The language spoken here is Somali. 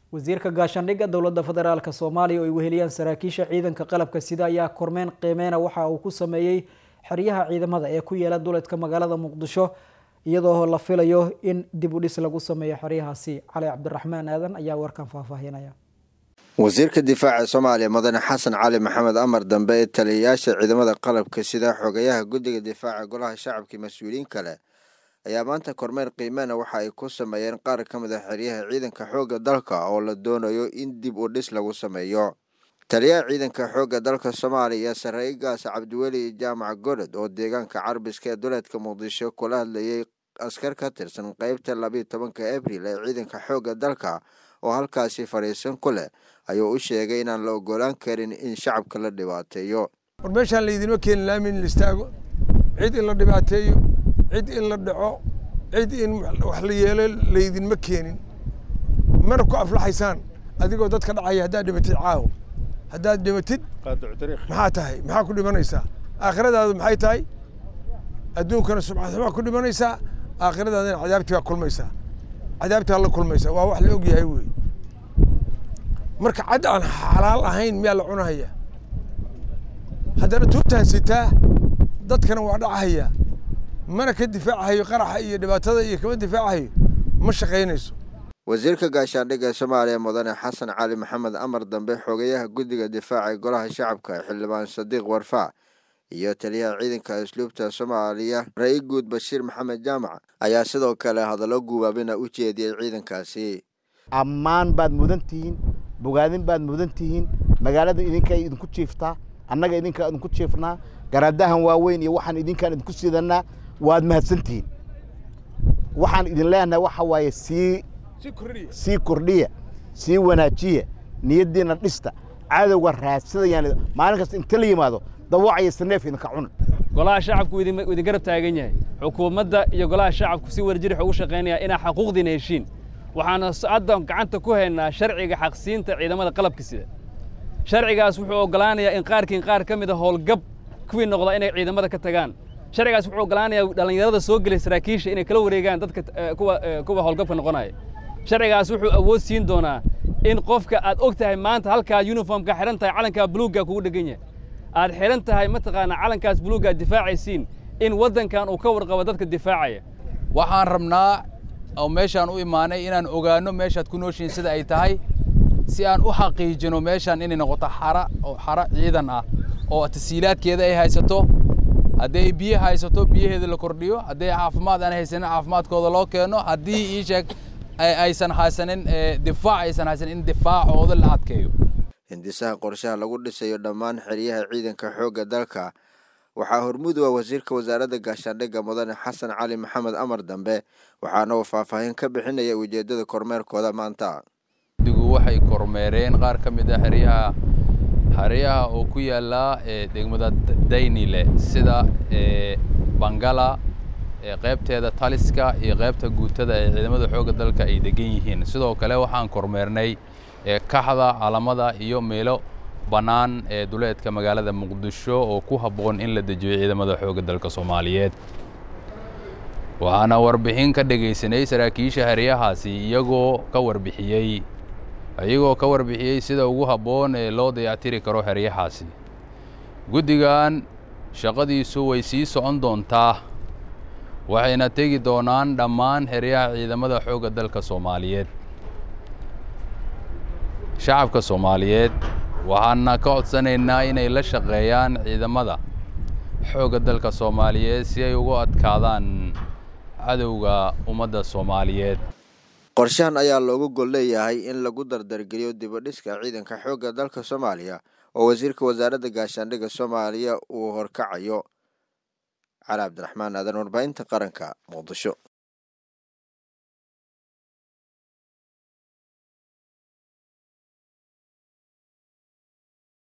wasiirka gaashaandhigga dowladda federaalk soomaaliya oo ay weheliyaan saraakiisha ciidanka qalabka sida ayaa kormeyn qiimeyna waxa uu ku sameeyey xeryaha ciidamada ee ku yeela duleedka magaalada muqdisho iyadoo la filayo in dib u dhis lagu sameeyo xeryahaasi cali cabdiraxmaan aadan ayaa warkan faahfaahinaya wasiirka difaaca soomaaliya mudane xasan cali maxamed amar dambe ee taliyayaasha ciidamada qalabka sida xogayaha guddiga difaaca golaha shacabka mas-uuliyiin kale ayaa maanta kormeer qiimena waxa ay ku sameeyeen qaar ka mid a xeryaha ciidanka xoogga dalka oo la doonayo in dib u dhis lagu sameeyo taliyaha ciidanka xoogga dalka soomaaliya saraakiil gaas cabdiweli jaamac godod oo deegaanka carbiska ee duleedka muqdisho kula hadlayay askar ka tirsan qeybta labiiyo tobanka abril ee ciidanka xoogga dalka oo halkaasi fadhiisan ku leh ayuu u sheegay inaan la ogolaan karin in shacabka la dhibaateeyo war meeshaan laydinma keenin laami in la istaago cid in la dhibaateeyo cid in la dhaco cid in wax la yeelo laydinma keenin mana ku aflaxaysaan adigoo dadka dhacaya haddaad dhimatid caawo haddaad dhimatid maxaa tahay maxaa ku dhimanaysaa aakhiradaadu maxay tahay adduunkana subxaxumaa ku dhimanaysaa aakhiradaadana cadaabtii baa kulmaysaa cadaabtaa la kulmaysaa waa wax la og yahay wey marka cad aan xalaal ahayn miyaa la cunahaya haddana tuubtaan sitaa dadkana waa dhacahaya mana ka difaacahayo qaraxa iyo dhibaatada iyo kama difaacahayo ma shaqaynayso wasiirka gaashaandhigga soomaaliya mudane xasan cali maxamed amar dambe xogayaha guddiga difaaca golaha shacabka xildhibaan sadiiq warfaa iyo taliyaha ciidanka asluubta soomaaliya ra-i guud bashiir maxamed jaamac ayaa sidoo kale hadallo gubaabina u jeediyey ciidankaasi ammaan baad mudan tihiin bogaadin baad mudan tihiin magaalada idinkaa idinku jiiftaa annaga idinkaa idinku jiifnaa garaadahan waaweyn iyo waxaan idinkaan idinku sidanaa waad mahadsantihiin waxaan idin leenahay waxa waaye sii sii kordhiya sii wanaajiya niyaddiina dhista cadowga raadsadayaan maalin kasta inta la yimaado dawacaya saneef idinka cuna golaha shacabku idin garab taagan yahay xukuumadda iyo golaha shacabku si wadajir waxay ugu shaqaynayaan inaa xaquuqdiina heshiin waxaana hadda gacanta ku haynaa sharciga xaqsiinta ciidamada qalabka sida sharcigaas wuxuu oggolaanayaa in qaarkiin qaar ka mid a howlgab kuwii noqda inay ciidamada ka tagaan sharcigaas wuxuu oggolaanayaa dhallinyarada soo gelay saraakiisha inay kala wareegaan dadka kuwa kuwa howlgabka noqonaya sharcigaas wuxuu awood siin doonaa in qofka aad og tahay maanta halkaa yuniformka xidhan tahay calankaa buluugga kugu dhegan yahay aad xidhan tahay mataqaanaa calankaas buluugga difaacaysiin in waddankan uu ka warqabo dadka difaacaya waxaan rabnaa oo meeshaan u imaanay inaan ogaanno meeshaad ku nooshihiin sida ay tahay si aan u xaqiijino meeshaan inay noqoto xara oo xara ciidan ah oo tasiilaadkeeda ay haysato haddii ay biyo haysato biyaheeda la kordhiyo haddii caafimaad aan haysanin caafimaadkooda loo keeno haddii ii sheeg aysan haysanin difaac aysan haysanin in difaacooda la adkeeyo hindisaha qorshaha lagu dhisayo dhammaan xeryaha ciidanka xoogga dalka waxaa hormudu ah wasiirka wasaaradda gaashaandhigga mudane xasan cali maxamed amar dambe waxaana uu faahfaahin ka bixinaya ujeeddada kormeerkooda maanta digu waxay kormeereen qaar ka mid a xeryaha xeryaha oo ku yaala degmada daynile sida bangala qaybteeda taliska iyo qaybta guutada ee ciidamada xoogga dalka ay degan yihiin sidoo kale waxaan kormeernay kaxda calamada iyo meelo bannaan ee duleedka magaalada muqdisho oo ku habboon in la dejiyo ciidamada xoogga dalka soomaaliyeed waxaana warbixin ka dhegaysanay saraakiisha heryahaasi iyagoo ka warbixiyey iyagoo ka warbixiyey sida ugu habboon ee loo dayactiri karo heryahaasi guddigan shaqadiisu way sii socon doontaa waxayna tegi doonaan dhammaan heryaha ciidamada xoogga dalka soomaaliyeed shacabka soomaaliyeed waxaana ka codsanaynaa inay la shaqeeyaan ciidamada xoogga dalka soomaaliyeed si ay ugu adkaadaan cadowga ummadda soomaaliyeed qorshahan ayaa loogu gol leeyahay in lagu dardargeliyo dibadhiska ciidanka xoogga dalka soomaaliya oo wasiirka wasaaradda gaashaandhigga soomaaliya uu horkacayo cali cabdiraxmaan aadan warbaahinta qaranka muqdisho